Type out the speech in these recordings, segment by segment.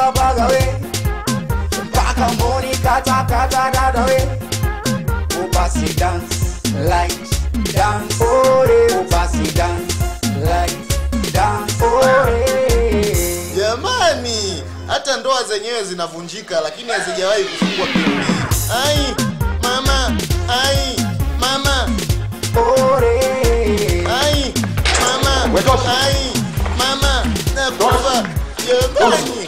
mpaka mpaka we mpaka moni kata kata dada we upasi dance light dance ore upasi dance light dance ore jamani hata ndoa zenyewe zinavunjika lakini hazijawahi kufungwa PMB. ai mama ai mama ore ai mama Wetosha. ai mama nakufa jamani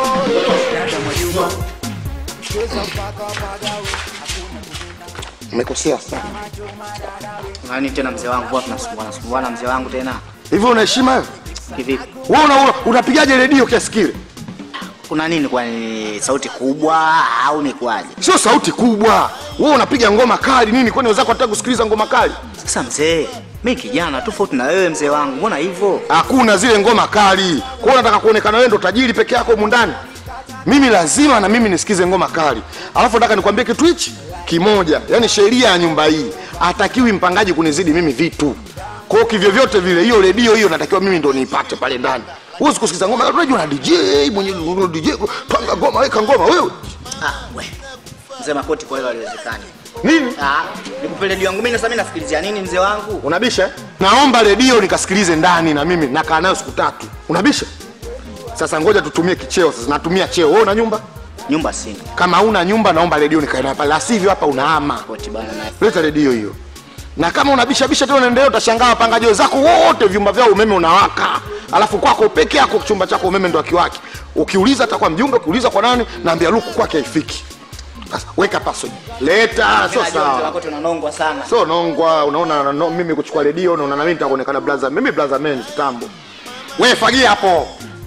Mmekosea sana. nani tena mzee wangu huwa tunasumbuana sumbuana mzee wangu tena Hivi una heshima wewe? kivipi Wewe una, una, unapigaje redio kiasi kile? kuna nini kwani sauti kubwa au ni kwaje Sio sauti kubwa. Wewe unapiga ngoma kali nini? Kwani wenzako wanataka kusikiliza ngoma kali? sasa mzee mi kijana tofauti na wewe mzee wangu mbona hivyo Hakuna zile ngoma kali. Kwa hiyo unataka kuonekana wewe ndo tajiri peke yako humu ndani. Mimi lazima na mimi nisikize ngoma kali. Alafu nataka nikwambie kitu hichi kimoja. Yaani sheria ya nyumba hii hatakiwi mpangaji kunizidi mimi vitu. Kwa hiyo kivyovyote vile hiyo redio hiyo natakiwa mimi ndo niipate pale ndani. Huwezi kusikiza ngoma. Unajua na DJ mwenye una DJ panga ngoma weka ngoma wewe. ah, we mzee makoti kwa hilo haliwezekani Nini? ah, nikupe redio yangu mimi sasa mimi nasikilizia nini mzee wangu Unabisha? eh? Naomba redio nikasikilize ndani na mimi nakaa nayo siku tatu. Unabisha? Sasa ngoja tutumie kicheo sasa. Natumia cheo. Wewe una nyumba? nyumba sina Kama una nyumba naomba redio nikae nayo pale. La sivyo hapa unahama. koti bana na Leta redio hiyo. Na kama unabisha bisha tena unaendelea utashangaa wapangaji wenzako wote vyumba vyao umeme unawaka. Alafu kwako peke yako chumba chako umeme ndo akiwaki. Ukiuliza atakuwa mjumbe, ukiuliza kwa nani naambia luku kwake haifiki. Sasa weka password. Leta sio Najua mzee sawa. wako tunanongwa sana So nongwa, unaona no, mimi kuchukua redio unaona na mimi nitakuonekana blaza. Mimi blaza men kitambo. We fagia hapo.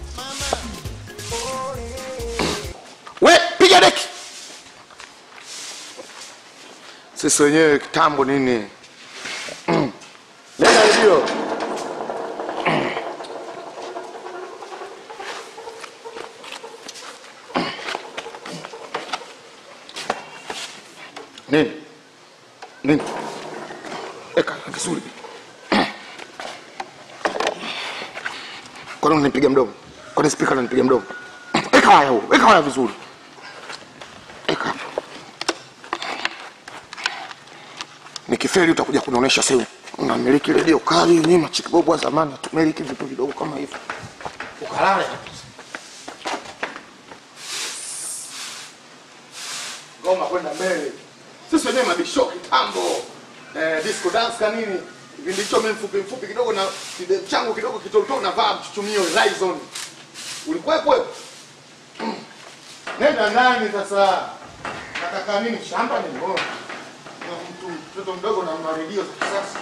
We piga deki. Sisi wenyewe kitambo nini? Leta redio. Nini? Nini? Eka vizuri. Kwa nini unanipiga mdomo? Kwa nini speaker unanipiga mdomo? Eka haya huo, eka haya vizuri. Eka. Nikifeli utakuja kunionyesha sehemu. Unamiliki redio kali nyinyi machikibobo wa zamani tumiliki vitu vidogo kama hivyo. Ukalale. Ngoma kwenda mbele. Sisi wenyewe mabisho kitambo. Eh, disco dance ka nini? Kipindi hicho mimi mfupi mfupi kidogo na kidevu changu kidogo kitolito na vaa mchuchumio Rizon. Ulikuwepo wewe? Nenda ndani sasa. Nataka nini shamba ni mbona? Na mtu mtoto mdogo na maredio za kisasa.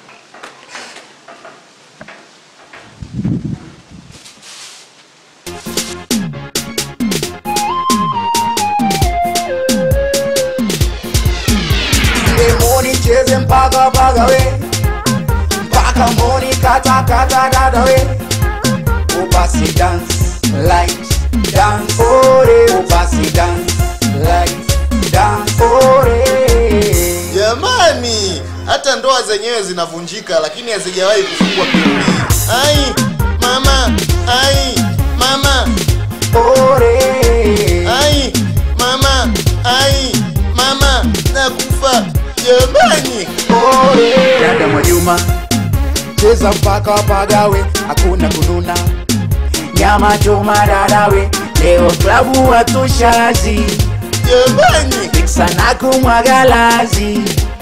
ile moni cheze mpaka mpaka we mpaka moni kata kata dada we upasi dance light dance ore upasi dance light dance ore jamani hata ndoa zenyewe zinavunjika lakini hazijawahi kufungwa PMB. ai mama ai mama ore ai mama ai mama nakufa jamani dada Mwajuma cheza mpaka pagawe hakuna kununa nyama choma dadawe leo klabu watushazi jamani sana kumwagalazi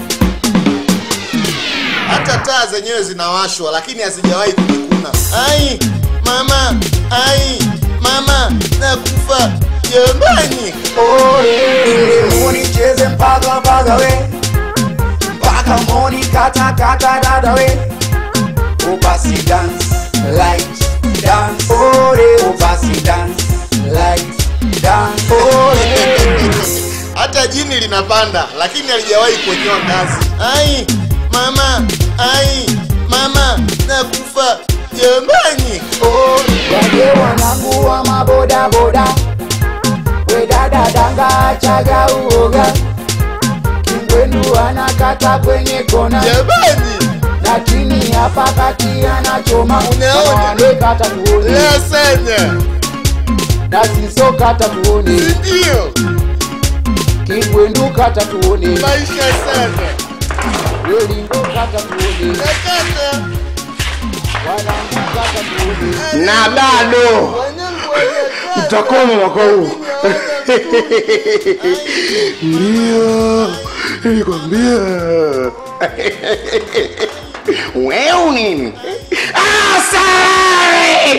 hata taa zenyewe zinawashwa lakini hazijawahi kujikuna ai mama ai mama nakufa jamani moni cheze mpaka mpaka we mpaka moni kata kata dada we upasi dance light dance ore upasi dance light dance ore hata jini linapanda lakini halijawahi kuwekewa ngazi ai mama ai mama nakufa jamani Waje wanangu wa mabodaboda we dada danga chaga uoga kingwendu anakata kwenye kona jamani lakini hapa kati anachoma Unaona? Kama amekata tuone lesenya Dasiso kata tuone, Ndio Kibwendu kata tuone, maisha sasa. Welingo kata tuone, Nakata Wanangu kata tuone. na bado wanyangu waliokata. mtakoma mwaka huu ndio nilikwambia weu nini asare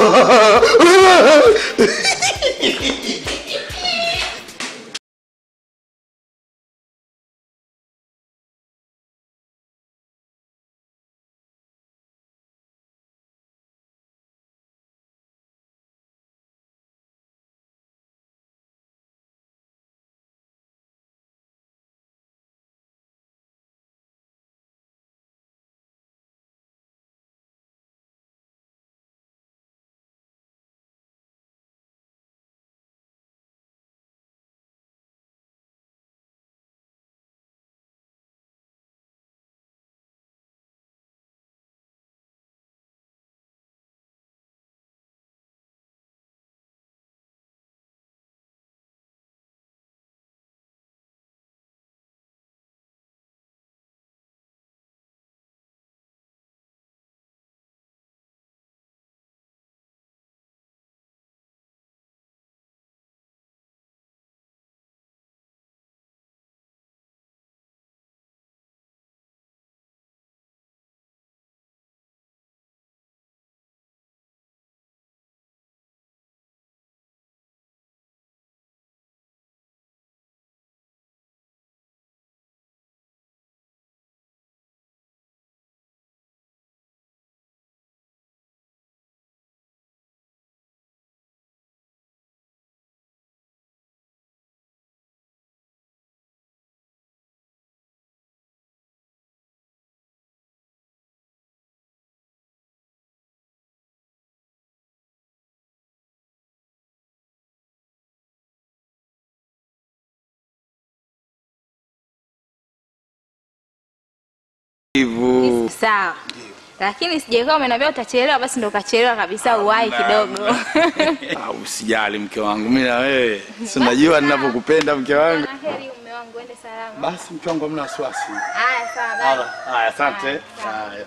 hivyo sawa lakini sijaikuwa umeniambia utachelewa basi ndo ukachelewa kabisa uwai kidogo Ah, usijali mke wangu mi na wewe si unajua ninavyokupenda mke wangu heri mume wangu ende salama basi mke wangu hamna wasiwasi haya sawa bye. haya asante Haya, sawa. haya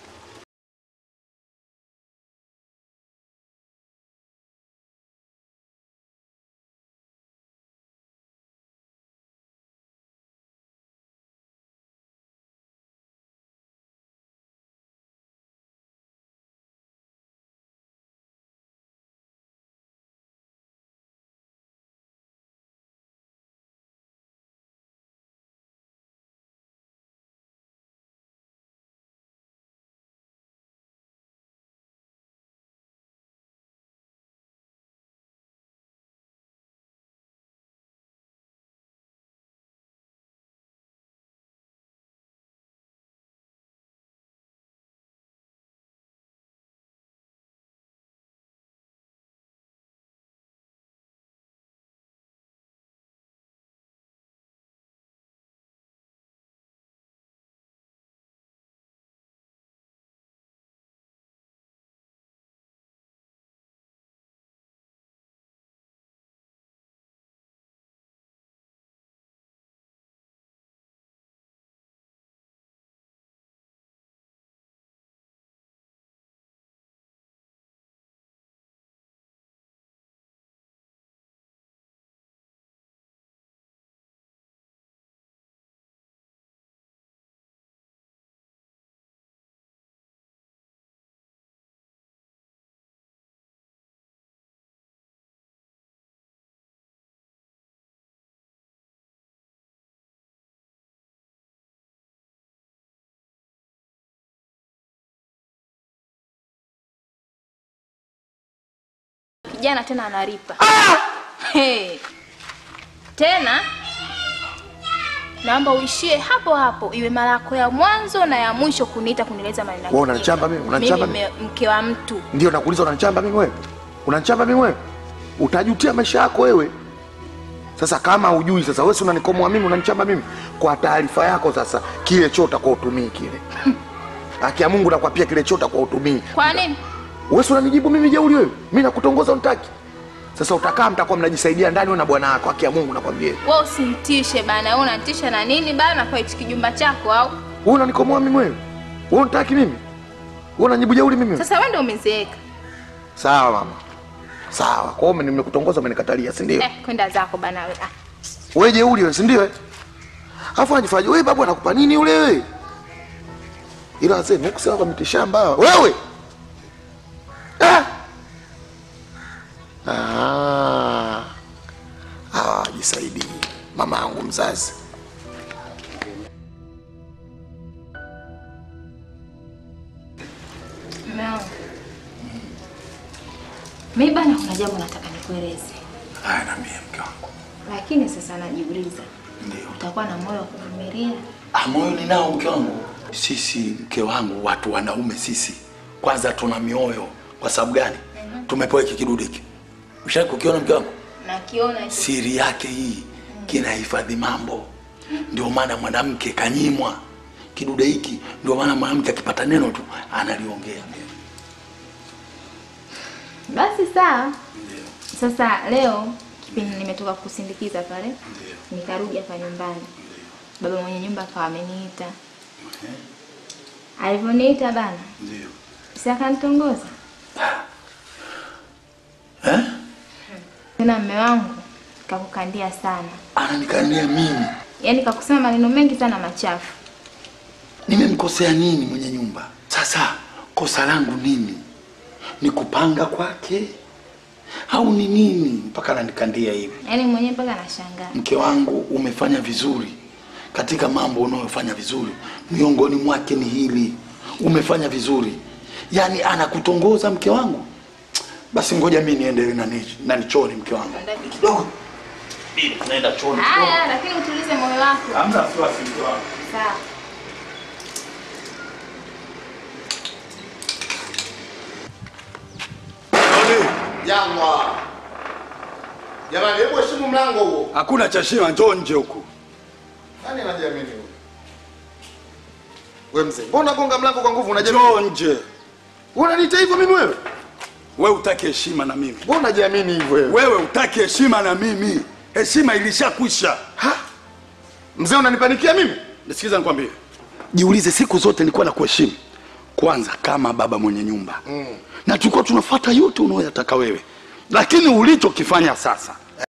kijana tena anaripa hey. tena naomba uishie hapo hapo iwe mara yako ya mwanzo na ya mwisho kuniita kunieleza maneno ya Wewe kijinga. unanichamba mimi? Unanichamba Mimi me- mke wa mtu ndio nakuuliza unanichamba mimi wewe unanichamba mimi wewe utajutia maisha yako wewe sasa kama hujui sasa wewe si unanikomoa mimi unanichamba mimi kwa taarifa yako sasa kile choo utakuwa utumii kile haki ya mungu nakwapia kile choo utakuwa utumii kwa nini wewe si unanijibu mimi jeuri wewe mimi nakutongoza unitaki Sasa utakaa mtakuwa mnajisaidia ndani wewe na bwana wako, haki ya Mungu nakwambia. Wewe usimtishe bana, wewe unanitisha na nini bana kwa hichi kijumba chako au? Wewe unanikomoa mimi wewe? Wewe unataki mimi? Wewe unanijibu jeuri mimi? Sasa wewe ndio umezeeka. Sawa mama. Sawa. Kwa hiyo nimekutongoza umenikatalia, si ndio? Eh, kwenda zako bana wewe. Ah. Wewe jeuri wewe, si ndio? Alafu anajifanya wewe babu anakupa nini yule wewe? Ila wazee nuku sawa kwa mitishamba hawa. Wewe. Ah! Ah. Ah, jisaidie. Mama yangu mzazi. Mume wangu. Mimi bana kuna jambo nataka nikueleze. Haya, niambie mke wangu. Lakini sasa najiuliza, Ndio. utakuwa na moyo wa kuvumilia? Ah, moyo ninao mke wangu. Sisi mke wangu, watu wanaume sisi, kwanza tuna mioyo. Kwa sababu gani? Tumepewa hiki kidude hiki. Ushawahi kukiona mke wangu? Nakiona hicho. Siri yake hii kinahifadhi mambo. Ndio maana mwanamke kanyimwa kidude hiki. Ndio maana mwanamke akipata neno tu analiongea. Basi sawa. Sasa leo kipindi nimetoka kusindikiza pale, nikarudi hapa nyumbani, baba mwenye nyumba akawa ameniita. Alivyoniita bana, Ndio. si akanitongoza Eh? tena, mme wangu kakukandia sana, Ananikania mimi. yaani kakusema maneno mengi sana machafu. Nimemkosea nini mwenye nyumba? Sasa kosa langu nini? Ni kupanga kwake au ni nini mpaka ananikandia hivi? Yaani mwenyewe mpaka nashangaa. Mke wangu, umefanya vizuri katika mambo unayofanya vizuri, miongoni mwake ni hili. Umefanya vizuri, yaani anakutongoza mke wangu. Basi ngoja mi niende nani nani chooni, mke wangu kidogo. Bibi, naenda chooni kidogo. Haya, lakini utulize moyo wako. Hamna wasiwasi, mke wangu. Sawa. Jamwa. Jamani, hebu heshimu mlango huo. Hakuna cha shima, njoo nje huku. Nani anajiamini huyo? Wewe mzee, mbona gonga mlango kwa nguvu unajiamini? Njoo nje. Unaniita hivyo mimi wewe? Wewe utaki heshima na mimi. Mbona unajiamini hivyo wewe? Wewe utaki heshima na mimi. Heshima ilishakwisha. Ha? Mzee unanipanikia mimi? Nisikiza nikwambie. Jiulize, siku zote nilikuwa na kuheshimu kwanza kama baba mwenye nyumba mm. na tulikuwa tunafuata yote unayoyataka wewe, lakini ulichokifanya sasa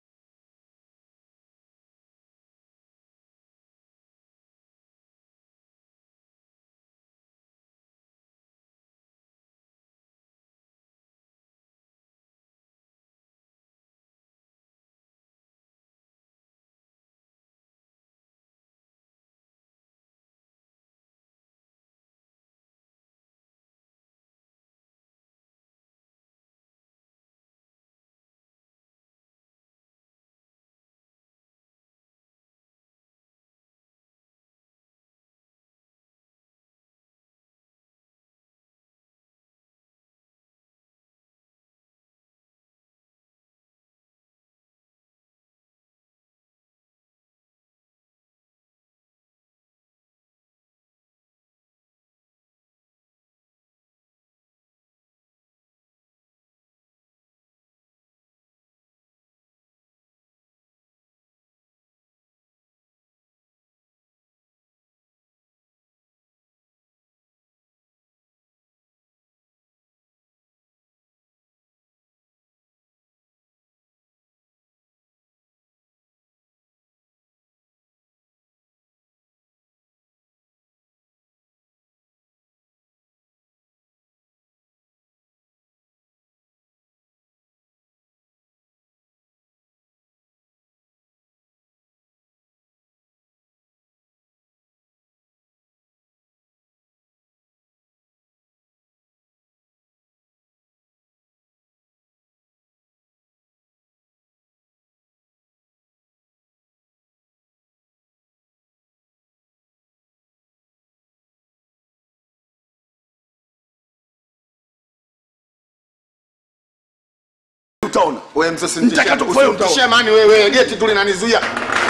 utaona Wewe mzee Nitaka tu kufanya utaona. usinitishie mani wewe, geti tu linanizuia.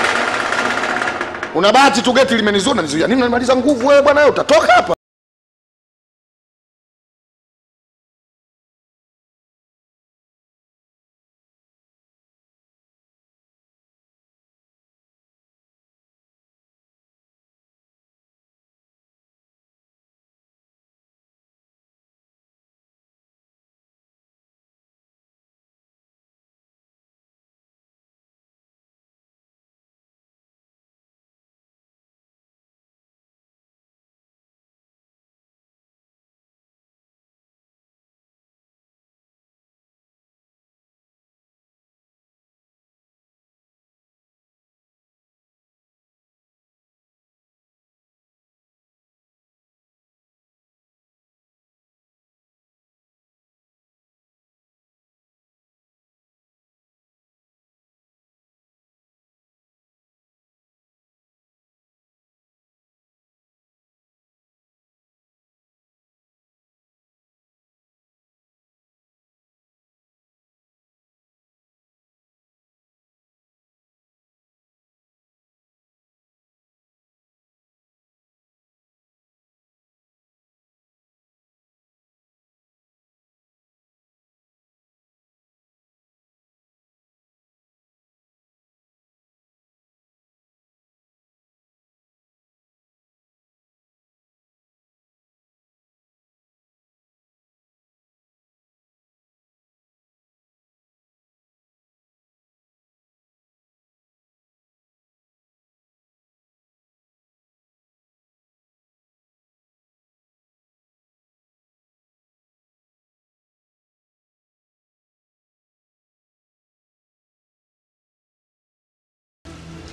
Una bahati tu geti limenizuia, unanizuia. Nini unamaliza nguvu wewe bwana wewe utatoka hapa?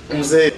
Mzee,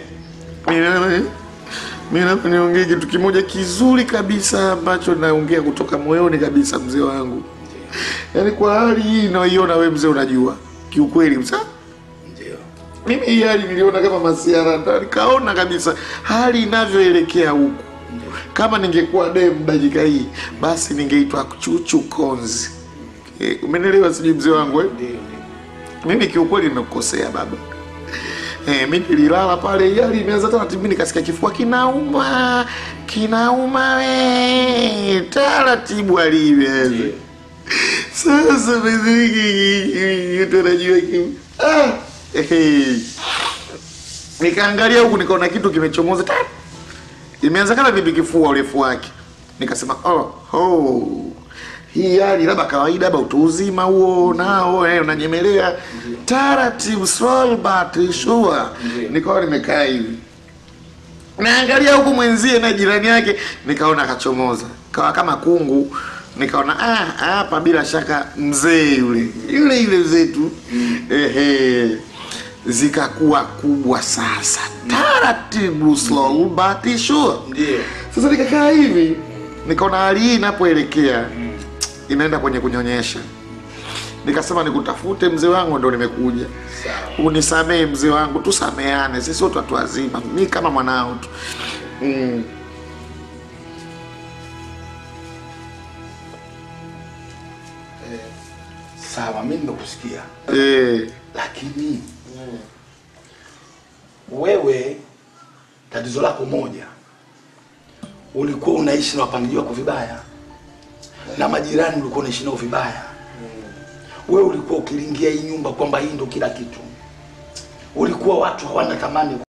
mimi naomba niongee kitu kimoja kizuri kabisa ambacho naongea kutoka moyoni kabisa, mzee wangu. Yaani kwa hali hii unaoiona wewe mzee, unajua kiukweli mzee, Ndio. mimi hii hali niliona kama masiara, ndo nikaona kabisa hali inavyoelekea huku. Kama ningekuwa dem dakika hii, basi ningeitwa Chuchu Konzi. Eh, umenielewa sijui mzee wangu eh? Mimi kiukweli nimekukosea baba. Eh, mimi nililala pale, hali imeanza taratibu, nikasikia kifua kinauma, kinauma we, taratibu alivyeza. Sasa mziki tunajua kim. Ah, eh. Nikaangalia huku nikaona kitu kimechomoza tap. Imeanza kama vipi kifua urefu wake. Nikasema oh, oh. Hii hali labda kawaida, labda utu uzima huo nao eh, unanyemelea taratibu, slow but sure. Nikawa nimekaa hivi naangalia huku mwenzie na jirani yake, nikaona akachomoza, kawa kama kungu. Nikaona ah, hapa bila shaka mzee yule yule yule mzee tu ehe, zikakuwa kubwa sasa, taratibu, slow but sure. Ndio. Sasa nikakaa hivi, nikaona hali hii inapoelekea inaenda kwenye kunyonyesha. Nikasema nikutafute mzee wangu, ndo nimekuja. Unisamee mzee wangu, tusameane, sisi wote watu wazima, mi kama mwanao tu mm. Sawa, mimi nimekusikia. eh, Lakini wewe tatizo lako moja, ulikuwa unaishi na wapangiji wako vibaya, na majirani ulikuwa unaishi nao vibaya. Wewe ulikuwa ukilingia hii nyumba kwamba hii ndo kila kitu, ulikuwa watu hawana thamani